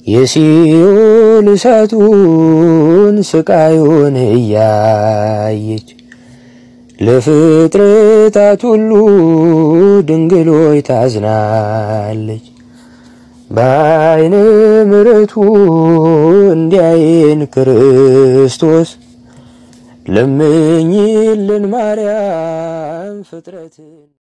የሲኦል እሳቱን ስቃዩን እያየች ለፍጥረታት ሁሉ ድንግሎይ ታዝናለች። በዓይነ ምሕረቱ እንዲያየን ክርስቶስ ለምኝልን ማርያም ፍጥረትን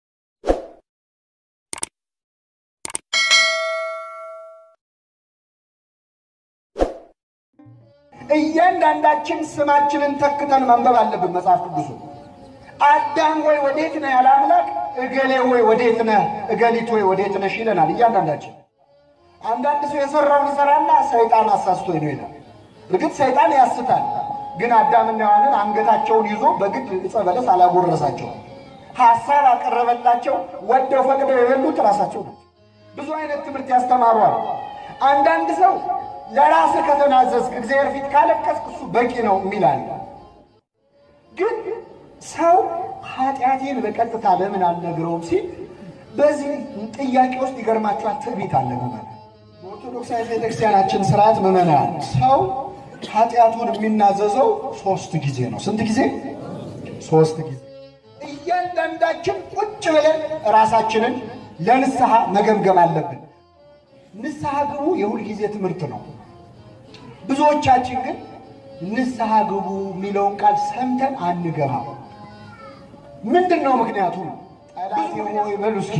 እያንዳንዳችን ስማችንን ተክተን ማንበብ አለብን መጽሐፍ ቅዱሱ። አዳም ወይ ወዴት ነህ ያለ አምላክ እገሌ ወይ ወዴት ነህ፣ እገሊት ወይ ወዴት ነሽ ይለናል እያንዳንዳችን። አንዳንድ ሰው የሰራውን ይሰራና ሰይጣን አሳስቶኝ ነው ይላል። እርግጥ ሰይጣን ያስታል፣ ግን አዳምና ሔዋንን አንገታቸውን ይዞ በግድ ዕፀ በለስ አላጎረሳቸውም። ሀሳብ አቀረበላቸው፣ ወደው ፈቅደው የበሉት ራሳቸው ነው። ብዙ አይነት ትምህርት ያስተማሯል። አንዳንድ ሰው ለራስህ ከተናዘዝክ እግዚአብሔር ፊት ካለቀስክ እሱ በቂ ነው የሚላል። ግን ሰው ኃጢአቴን በቀጥታ ለምን አልነግረውም ሲል በዚህ ጥያቄ ውስጥ ይገርማችኋል፣ ትዕቢት አለ። ምመና በኦርቶዶክሳዊ ቤተክርስቲያናችን ስርዓት ምመናል ሰው ኃጢአቱን የሚናዘዘው ሶስት ጊዜ ነው። ስንት ጊዜ? ሶስት ጊዜ። እያንዳንዳችን ቁጭ ብለን ራሳችንን ለንስሐ መገምገም አለብን። ንስሐ ግቡ የሁል ጊዜ ትምህርት ነው። ብዙዎቻችን ግን ንስሐ ግቡ የሚለውን ቃል ሰምተን አንገባም። ምንድን ነው ምክንያቱ? ጠላቴ ሆይ በሉ እስኪ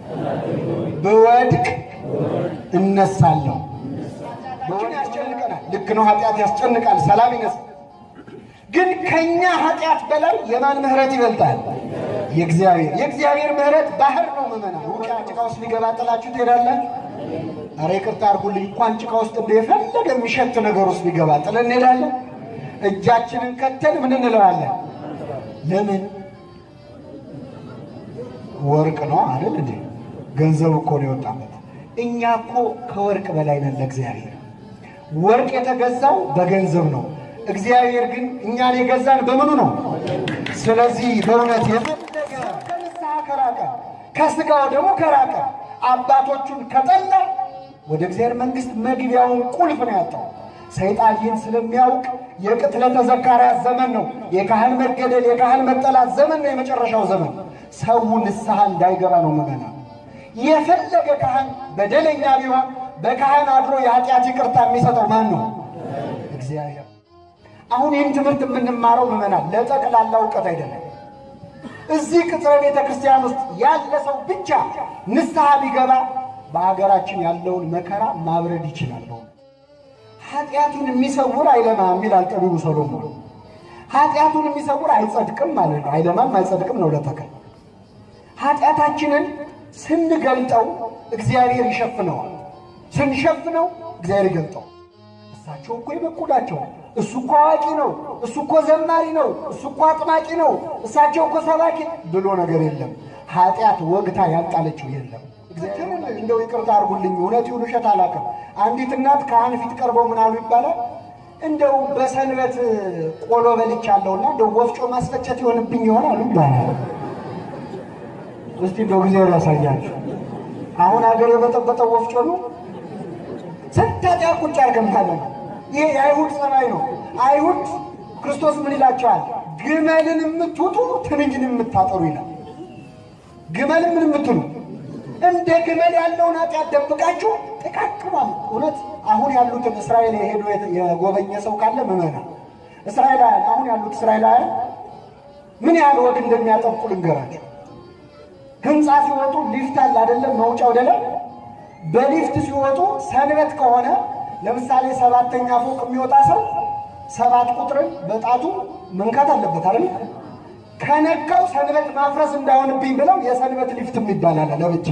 ብወድቅ እነሳለሁ። በወድቅ ያስጨንቀናል። ልክ ነው። ኃጢአት ያስጨንቃል፣ ሰላም ይነሳል። ግን ከኛ ኃጢአት በላይ የማን ምሕረት ይበልጣል? የእግዚአብሔር የእግዚአብሔር ምሕረት ባህር ነው። ምመና ውቅያ ጭቃ ውስጥ ሊገባ ጥላችሁ ትሄዳላችሁ? ኧረ ይቅርታ አድርጉልኝ። እንኳን ጭቃ ውስጥ እንደ የፈለገ የሚሸት ነገር ውስጥ ሊገባ ጥለን እንሄዳለን። እጃችንን ከተን ምን እንለዋለን? ለምን ወርቅ ነው አይደል እንዴ? ገንዘብ እኮ ነው የወጣበት። እኛ እኮ ከወርቅ በላይ ነን ለእግዚአብሔር። ወርቅ የተገዛው በገንዘብ ነው። እግዚአብሔር ግን እኛን የገዛን በምኑ ነው? ስለዚህ በእውነት የፈለገ ከንስሐ ከራቀ ከስጋው ደግሞ ከራቀ አባቶቹን ከጠላ ወደ እግዚአብሔር መንግሥት መግቢያውን ቁልፍ ነው ያጣው። ሰይጣን ይህን ስለሚያውቅ የቅትለተ ዘካርያስ ዘመን ነው፣ የካህን መገደል የካህን መጠላት ዘመን ነው፣ የመጨረሻው ዘመን። ሰው ንስሐ እንዳይገባ ነው ምመና የፈለገ ካህን በደለኛ ቢሆን በካህን አድሮ የኃጢአት ይቅርታ የሚሰጠው ማን ነው? እግዚአብሔር። አሁን ይህን ትምህርት የምንማረው ምመናል ለጠቅላላ እውቀት አይደለም። እዚህ ቅጽረ ቤተ ክርስቲያን ውስጥ ያለ ሰው ብቻ ንስሐ ቢገባ በሀገራችን ያለውን መከራ ማብረድ ይችላል። በእውነት ኃጢአቱን የሚሰውር አይለማም ይላል ጠቢቡ ሰሎሞን። ኃጢአቱን የሚሰውር አይጸድቅም ማለት ነው። አይለማም አይጸድቅም ነው ለተከል ኃጢአታችንን ስንገልጠው እግዚአብሔር ይሸፍነዋል። ስንሸፍነው እግዚአብሔር ይገልጠው። እሳቸው እኮ የበቁ ናቸው። እሱ እኮ አዋቂ ነው። እሱ እኮ ዘማሪ ነው። እሱ እኮ አጥማቂ ነው። እሳቸው እኮ ሰባኪ ብሎ ነገር የለም። ኃጢአት ወግታ ያጣለችው የለም። እንደው ይቅርታ አድርጉልኝ፣ እውነት ይሁን ውሸት አላውቅም። አንዲት እናት ካህን ፊት ቀርበው ምን አሉ ይባላል እንደው በሰንበት ቆሎ በልቻለሁና እንደው ወፍጮ ማስፈጨት ይሆንብኝ ይሆናሉ ይባላል። እስቲ እንደው ጊዜ ያሳያችሁ። አሁን ሀገር የበጠበጠው ወፍጮ ነው። ስንት ኃጢአት ቁጭ አድርገን ነው። ይሄ የአይሁድ ጸባይ ነው። አይሁድ ክርስቶስ ምን ይላቸዋል? ግመልን የምትውጡ ትንኝን የምታጠሩ ይላል። ግመልን ምን የምትሉ እንደ ግመል ያለውን ኃጢአት ደብቃችሁ ጥቃቅኗል። እውነት አሁን ያሉትን እስራኤል የሄዱ የጎበኘ ሰው ካለ ምመና እስራኤላውያን አሁን ያሉት እስራኤላውያን ምን ያህል ወግ እንደሚያጠብቁ ልንገራቸው። ህንፃ ሲወጡ ሊፍት አለ አይደለም? መውጫ ወደ ላይ በሊፍት ሲወጡ ሰንበት ከሆነ ለምሳሌ ሰባተኛ ፎቅ የሚወጣ ሰው ሰባት ቁጥርን በጣቱ መንካት አለበት አይደል? ከነካው ሰንበት ማፍረስ እንዳይሆንብኝ ብለው የሰንበት ሊፍት የሚባል አለ ለብቻ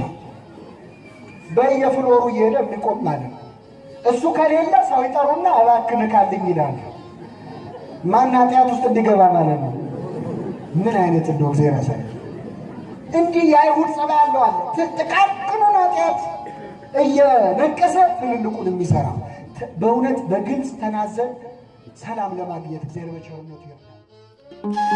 በየፍሎሩ እየሄደ የሚቆም ማለት ነው። እሱ ከሌለ ሰው ይጠሩና እባክህ ንካልኝ ይላል። ማን ኃጢአት ውስጥ እንዲገባ ማለት ነው። ምን አይነት እንደው እግዚአብሔር ያሳይ። እንዲህ የአይሁድ ጸባይ ያለው አለ። ጥቃቅኑን ኃጢአት እየነቀሰ ትልልቁን የሚሰራ በእውነት በግልጽ ተናዘን ሰላም ለማግኘት እግዚአብሔር በቸርነቱ ይርዳል።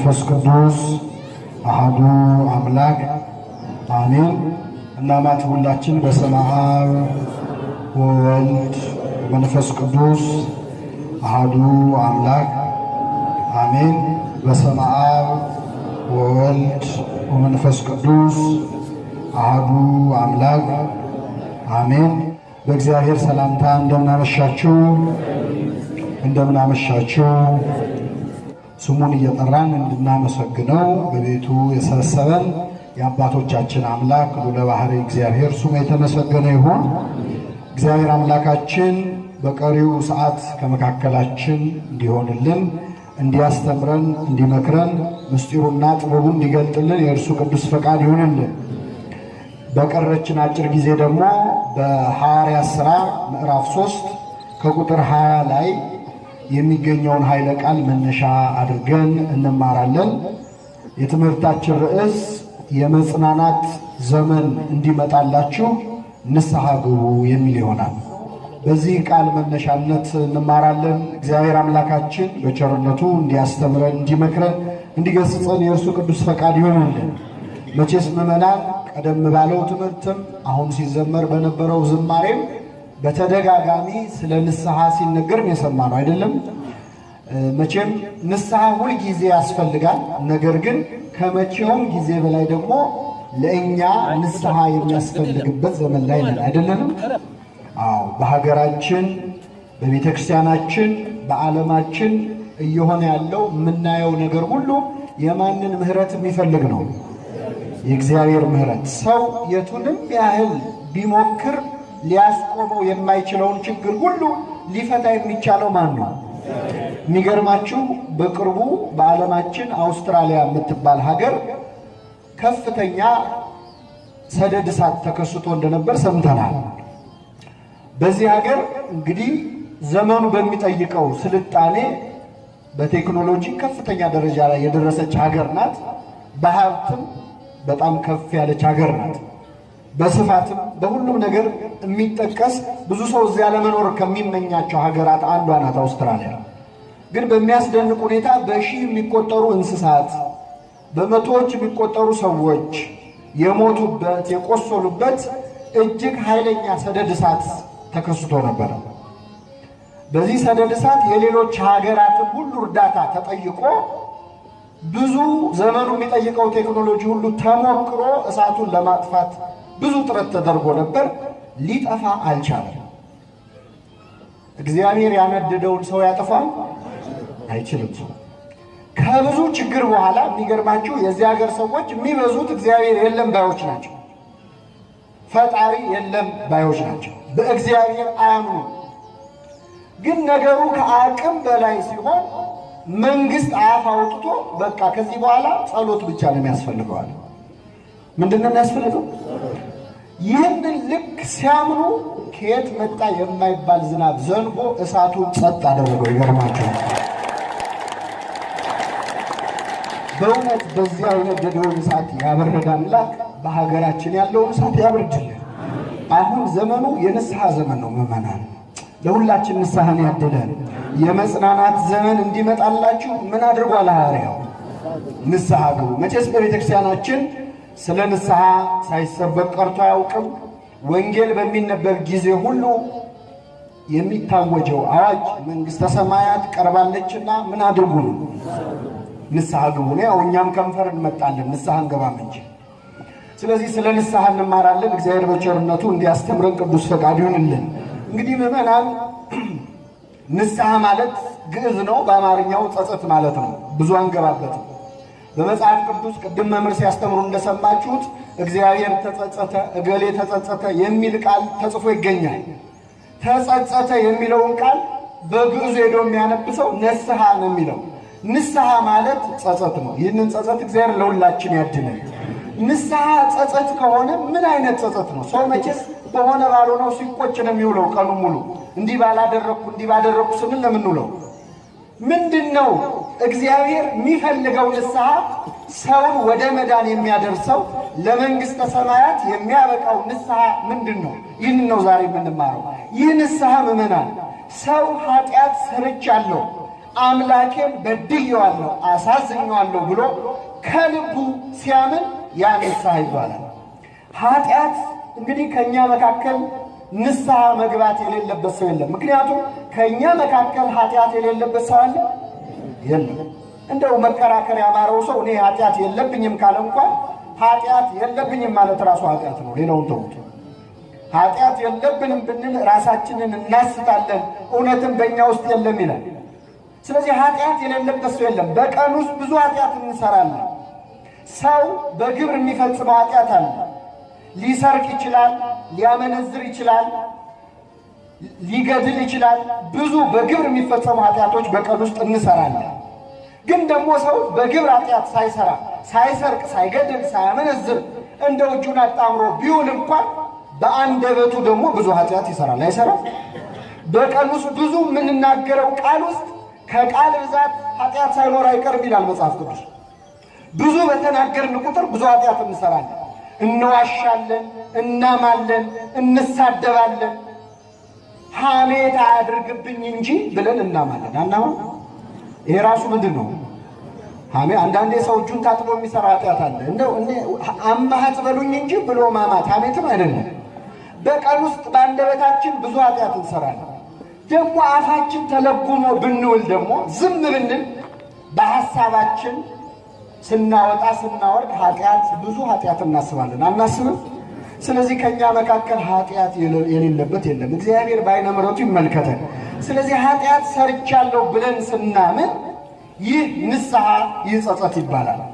ወመንፈስ ቅዱስ አሐዱ አምላክ አሜን። እናማት ሁላችን በስመ አብ ወወልድ ወመንፈስ ቅዱስ አሐዱ አምላክ አሜን። በስመ አብ ወወልድ ወመንፈስ ቅዱስ አሐዱ አምላክ አሜን። በእግዚአብሔር ሰላምታ እንደምናመሻችሁ እንደምናመሻችሁ ስሙን እየጠራን እንድናመሰግነው በቤቱ የሰበሰበን የአባቶቻችን አምላክ ልዑለ ባሕርይ እግዚአብሔር ስሙ የተመሰገነ ይሁን። እግዚአብሔር አምላካችን በቀሪው ሰዓት ከመካከላችን እንዲሆንልን፣ እንዲያስተምረን፣ እንዲመክረን፣ ምስጢሩና ጥበቡ እንዲገልጥልን የእርሱ ቅዱስ ፈቃድ ይሁንልን። በቀረችን አጭር ጊዜ ደግሞ በሐዋርያት ሥራ ምዕራፍ 3 ከቁጥር 20 ላይ የሚገኘውን ኃይለ ቃል መነሻ አድርገን እንማራለን። የትምህርታችን ርዕስ የመጽናናት ዘመን እንዲመጣላችሁ ንስሐ ግቡ የሚል ይሆናል። በዚህ ቃል መነሻነት እንማራለን። እግዚአብሔር አምላካችን በቸርነቱ እንዲያስተምረን፣ እንዲመክረን፣ እንዲገስጸን የእርሱ ቅዱስ ፈቃድ ይሆንልን። መቼስ ምዕመናን ቀደም ባለው ትምህርትም አሁን ሲዘመር በነበረው ዝማሬም በተደጋጋሚ ስለ ንስሐ ሲነገርም የሰማ ነው አይደለም። መቼም ንስሐ ሁል ጊዜ ያስፈልጋል። ነገር ግን ከመቼውም ጊዜ በላይ ደግሞ ለእኛ ንስሐ የሚያስፈልግበት ዘመን ላይ ነን አይደለንም? አዎ፣ በሀገራችን፣ በቤተ ክርስቲያናችን፣ በዓለማችን እየሆነ ያለው የምናየው ነገር ሁሉ የማንን ምሕረት የሚፈልግ ነው? የእግዚአብሔር ምሕረት። ሰው የቱንም ያህል ቢሞክር ሊያስቆመው የማይችለውን ችግር ሁሉ ሊፈታ የሚቻለው ማን ነው? የሚገርማችሁ በቅርቡ በዓለማችን አውስትራሊያ የምትባል ሀገር ከፍተኛ ሰደድ እሳት ተከስቶ እንደነበር ሰምተናል። በዚህ ሀገር እንግዲህ ዘመኑ በሚጠይቀው ስልጣኔ በቴክኖሎጂ ከፍተኛ ደረጃ ላይ የደረሰች ሀገር ናት። በሀብትም በጣም ከፍ ያለች ሀገር ናት። በስፋትም በሁሉም ነገር የሚጠቀስ ብዙ ሰው እዚያ ለመኖር ከሚመኛቸው ሀገራት አንዷ ናት አውስትራሊያ። ግን በሚያስደንቅ ሁኔታ በሺህ የሚቆጠሩ እንስሳት፣ በመቶዎች የሚቆጠሩ ሰዎች የሞቱበት የቆሰሉበት እጅግ ኃይለኛ ሰደድ እሳት ተከስቶ ነበረ። በዚህ ሰደድ እሳት የሌሎች ሀገራትን ሁሉ እርዳታ ተጠይቆ ብዙ ዘመኑ የሚጠይቀው ቴክኖሎጂ ሁሉ ተሞክሮ እሳቱን ለማጥፋት ብዙ ጥረት ተደርጎ ነበር። ሊጠፋ አልቻለም። እግዚአብሔር ያነደደውን ሰው ያጠፋል አይችልም። ሰው ከብዙ ችግር በኋላ የሚገርማችሁ የዚህ ሀገር ሰዎች የሚበዙት እግዚአብሔር የለም ባዮች ናቸው። ፈጣሪ የለም ባዮች ናቸው። በእግዚአብሔር አያምኑ። ግን ነገሩ ከአቅም በላይ ሲሆን መንግስት አፍ አውጥቶ በቃ ከዚህ በኋላ ጸሎት ብቻ ነው የሚያስፈልገዋል። ምንድን ነው የሚያስፈልገው? ይህንን ልክ ሲያምኑ ከየት መጣ የማይባል ዝናብ ዘንቦ እሳቱን ጸጥ አደረገው። ይገርማቸዋል። በእውነት በዚያ የነደደውን እሳት ያበረደ አምላክ በሀገራችን ያለውን እሳት ያብርድልን። አሁን ዘመኑ የንስሐ ዘመን ነው። ምዕመናን ለሁላችን ንስሐን ያድለን። የመጽናናት ዘመን እንዲመጣላችሁ ምን አድርጓል ሐዋርያው? ንስሐ ግቡ። መቼስ በቤተ ክርስቲያናችን ስለ ንስሐ ሳይሰበክ ቀርቶ አያውቅም። ወንጌል በሚነበብ ጊዜ ሁሉ የሚታወጀው አዋጅ መንግሥተ ሰማያት ቀርባለችና ምን አድርጉ ነው? ንስሐ ግቡ ነው። ያው እኛም ከንፈር እንመጣለን ንስሐ እንገባም እንጂ። ስለዚህ ስለ ንስሐ እንማራለን። እግዚአብሔር በቸርነቱ እንዲያስተምረን ቅዱስ ፈቃድ ይሁንልን። እንግዲህ ምዕመናን ንስሐ ማለት ግዕዝ ነው። በአማርኛው ጸጸት ማለት ነው። ብዙ አንገባበትም። በመጽሐፍ ቅዱስ ቅድም መምህር ሲያስተምሩ እንደሰማችሁት እግዚአብሔር ተጸጸተ፣ እገሌ ተጸጸተ የሚል ቃል ተጽፎ ይገኛል። ተጸጸተ የሚለውን ቃል በግዕዙ ሄዶ የሚያነብሰው ነስሐ ነው የሚለው። ንስሐ ማለት ጸጸት ነው። ይህንን ጸጸት እግዚአብሔር ለሁላችን ያድነን። ንስሐ ጸጸት ከሆነ ምን አይነት ጸጸት ነው? ሰው መቼስ በሆነ ባልሆነው ሲቆጭ ነው የሚውለው ቀኑ ሙሉ። እንዲህ ባላደረግኩ እንዲህ ባደረግኩ ስንል ነው የምንውለው። ምንድን ነው እግዚአብሔር የሚፈልገው ንስሐ ሰውን ወደ መዳን የሚያደርሰው ለመንግሥተ ሰማያት የሚያበቃው ንስሐ ምንድን ነው? ይህን ነው ዛሬ የምንማረው። ይህ ንስሐ ምዕመናን ሰው ኃጢአት ሰርቻለሁ፣ አምላኬን በድዬዋለሁ፣ አሳዝኜዋለሁ ብሎ ከልቡ ሲያምን ያ ንስሐ ይባላል። ኃጢአት እንግዲህ ከእኛ መካከል ንስሐ መግባት የሌለበት ሰው የለም። ምክንያቱም ከእኛ መካከል ኃጢአት የሌለበት ሰው አለ የለም። እንደው መከራከር ያማረው ሰው እኔ ኃጢአት የለብኝም ካለ እንኳን ኃጢአት የለብኝም ማለት ራሱ ኃጢአት ነው። ሌላውን ተውት። ኃጢአት የለብንም ብንል ራሳችንን እናስታለን፣ እውነትም በእኛ ውስጥ የለም ይላል። ስለዚህ ኃጢአት የሌለበት ሰው የለም። በቀን ውስጥ ብዙ ኃጢአት እንሰራለን። ሰው በግብር የሚፈጽመው ኃጢአት አለ። ሊሰርቅ ይችላል፣ ሊያመነዝር ይችላል፣ ሊገድል ይችላል። ብዙ በግብር የሚፈጸሙ ኃጢአቶች በቀን ውስጥ እንሰራለን። ግን ደግሞ ሰው በግብር ኃጢአት ሳይሰራ ሳይሰርቅ፣ ሳይገድል፣ ሳያመነዝር እንደው እጁን አጣምሮ ቢውል እንኳን በአንደበቱ ደግሞ ብዙ ኃጢአት ይሰራል። አይሰራም? በቀን ውስጥ ብዙ የምንናገረው ቃል ውስጥ ከቃል ብዛት ኃጢአት ሳይኖር አይቀርም ይላል መጽሐፍ ቅዱስ። ብዙ በተናገርን ቁጥር ብዙ ኃጢአት እንሰራለን። እንዋሻለን፣ እናማለን፣ እንሳደባለን። ሐሜት አያድርግብኝ እንጂ ብለን እናማለን። አናማ ይሄ ራሱ ምንድን ነው? ሐሜ አንዳንዴ ሰው እጁን ታጥቦ የሚሰራ ኃጢአት አለ። እንደው አማሃት በሉኝ እንጂ ብሎ ማማት ሐሜትም አይደለም። በቀን ውስጥ በአንደበታችን ብዙ ኃጢአት እንሰራለን። ደግሞ አፋችን ተለጉሞ ብንውል ደግሞ ዝም ብንል በሀሳባችን ስናወጣ ስናወርድ ኃጢአት ብዙ ኃጢአት እናስባለን። አናስብም? ስለዚህ ከእኛ መካከል ኃጢአት የሌለበት የለም። እግዚአብሔር በዓይነ ምሕረቱ ይመልከተን። ስለዚህ ኃጢአት ሰርቻለሁ ብለን ስናምን ይህ ንስሐ ይህ ጸጸት ይባላል።